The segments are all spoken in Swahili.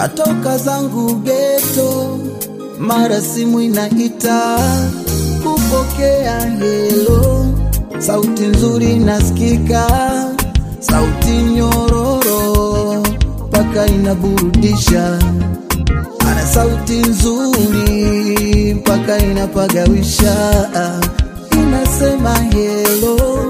natoka zangu geto, mara simu inaita kupokea helo, sauti nzuri nasikika, sauti nyororo mpaka inaburudisha, ana sauti nzuri mpaka inapagawisha, inasema helo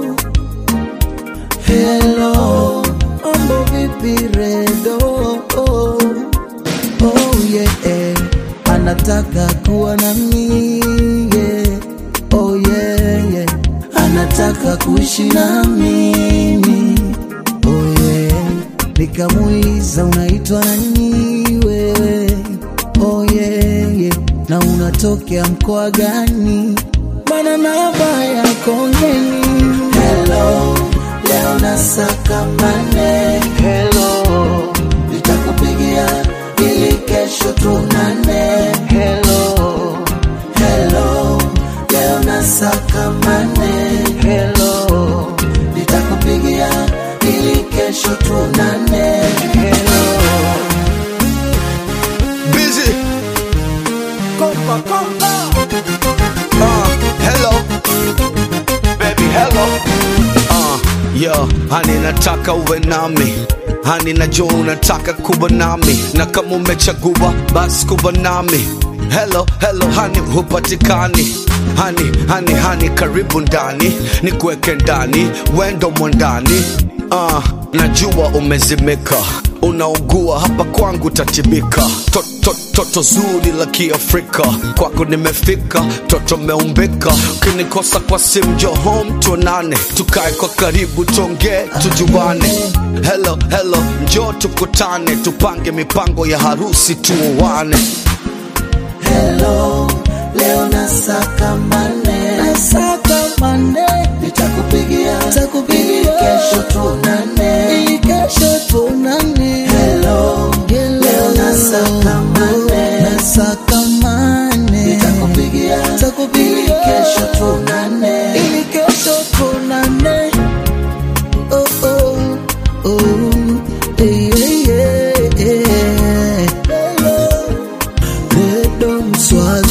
Hello, mambo vipi redo? Oh, oh yeah, anataka kuwa na mimi yeah. Oh yeah, yeah. Anataka kuishi na mimi oh yeah. Nikamuuliza unaitwa nani wewe? Oh yeah, yeah. Na unatokea mkoa gani? Mana namba yako ngeni. Hello, leo nasaka mane. Hello, nitakupigia ili kesho tunane. Hello, hello, leo nasaka mane. Hello, nitakupigia ili kesho tunane. Hello, Busy. kompa kompa. Uh, hello. Baby, hello. Uh, yo, hani nataka uwe nami hani najua unataka kuwa nami na kama umechagua basi kuwa nami hello hello hani hupatikani hani hani hani karibu ndani ni kuweke ndani wendo mwandani uh, najua umezimika unaugua hapa kwangu tatibika toto to, toto zuri la kiafrika kwako nimefika toto meumbika ukinikosa kwa simu jo home tuonane tukae kwa karibu tuongee tujuane hello hello njo tukutane tupange mipango ya harusi tuoane Hello, leo nasaka mane, nasaka mane, nitakupigia, nitakupigia kesho tunane, ili kesho tunane. Hello, leo nasaka mane, nasaka mane, nitakupigia, nitakupigia, ili kesho tunane, ili kesho tunane. Oh oh oh, yeah yeah yeah. Hello. Redo Mswazi